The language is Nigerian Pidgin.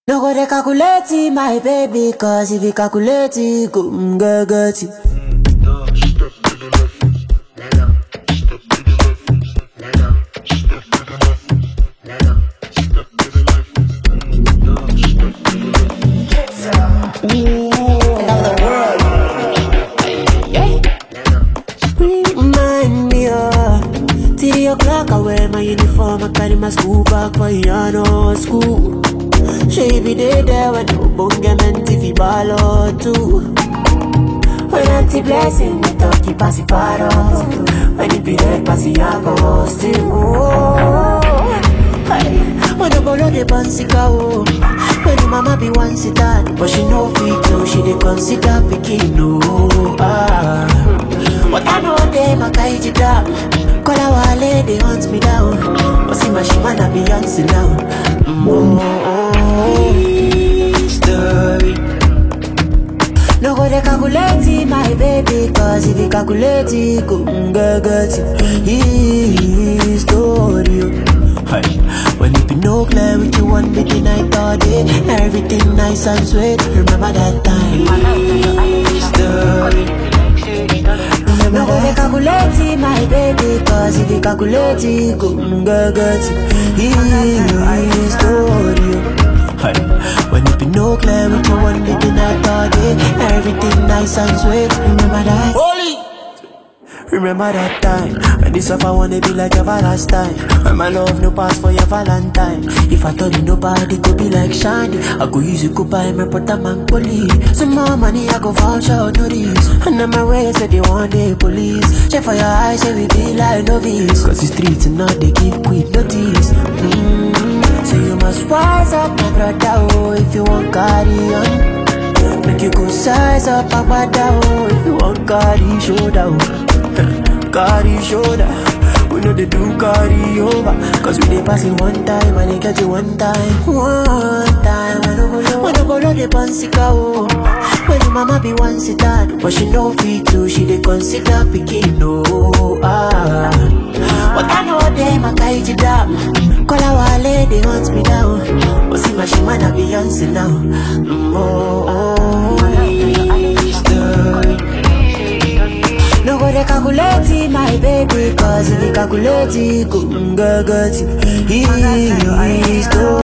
No go dey calculate it, my baby, cause if you calculate it, go mm, get get it. Remind me, uh, three o'clock, I wear my uniform, I carry my school bag for Yano school. She be there, there when no bunga meant if you ball or two. When auntie blessing, we talk keep pass it paros. When it be red, pass it yago still. Oh, hey. When the bolo de pansika oh. When the mama be one sit down, but she no fit to, she dey consider picking no. Ah. But I know them a kaiji down. Call our lady hunt me down. But see my shima na Beyonce now. Mm, oh, oh, oh. Story. No go dey calculate it, my baby, cause if you calculate it, go mm, get get it. History. Hey. When it be no clear with you one bit the night all day, everything nice and sweet. Remember that time. History. No go dey calculate it, my baby, cause if you calculate it, go mm, get get it. History. Hey. When it be no clear with you one bit the night all day, everything nice and sweet. Remember that. Holy. Remember that time when this stuff I wanna be like Valentine. When my love no pass for your Valentine. If I told you nobody could be like Shandy, I go use you go buy my brother man police. Some more money I go vouch out no this. And then my way say they want the police. Check for your eyes, say we be like novice. Cause the streets and now they give quick notice. Mm-hmm. So you must wise up, my brother, oh, if you want carry on. Make you go size up, agbada, oh, if you want carry shoulder, oh. carry shoulder. We know they do carry over, cause we dey pass it one time and they catch you one time. One time, when no go when no go low the pansika, oh. When your mama be one sit down, but she no fit to, she dey consider picking, no, ah. But I know them, I kaiji down. Call our lady, hunt me down. But see my shima na Beyonce now. Mm, oh, oh, story. No go dey calculate it, my baby, cause if you calculate it, go mm, get get it. History.